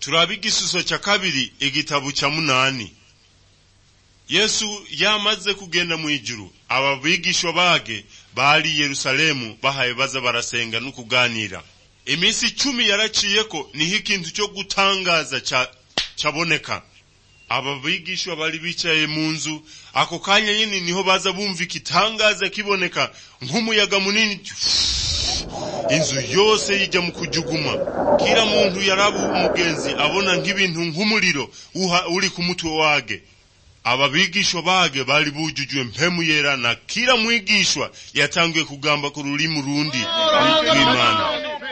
turabe igisuso cya kabiri igitabo cya munani yesu yamaze kugenda mu ijuru aba bigishwa bage bari yerusalemu bahaye baza barasenga no kuganira iminsi icumi yaraciyeko niho ikintu cyo gutangaza cyaboneka aba bigishwa bari bicaye mu nzu ako kanya nyine niho baza bumva igitangaza kiboneka nk'umuyaga munini inzu yose yijya mu kujuguma kila muntu yaraba umugenzi abona nk'ibintu nk'umuriro uri ku mutwe wage aba bigishwa bage bari bujujwe mpemu yera na kila mwigishwa yatanguye kugamba ku rurimi rundi rw'imana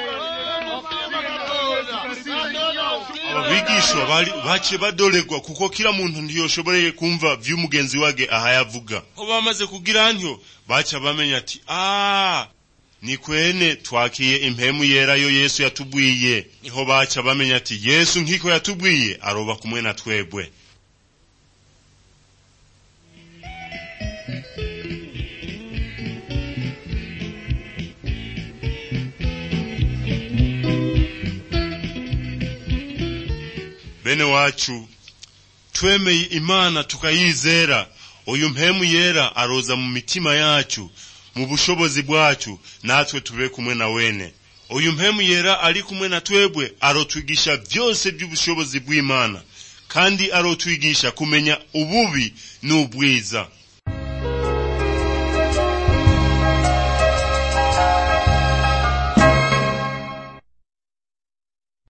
abigishwa baciye badoregwa kuko kila muntu ntiyoshoboreye kumva vy'umugenzi wage ahayavuga ko bamaze kugira ntyo baca bamenya ati ah ni kwene twakiye impemu yera yo yesu yatubwiye niho baca bamenya ati yesu nkiko yatubwiye aroba kumwe na twebwe bene wacu twemeye imana tukayizera uyu mpemu yera aroza mu mitima yacu mu bushobozi bwacu natwe tube kumwe na wene uyu mpemu yera ari kumwe na twebwe arotwigisha byose by'ubushobozi bw'imana kandi arotwigisha kumenya ububi n'ubwiza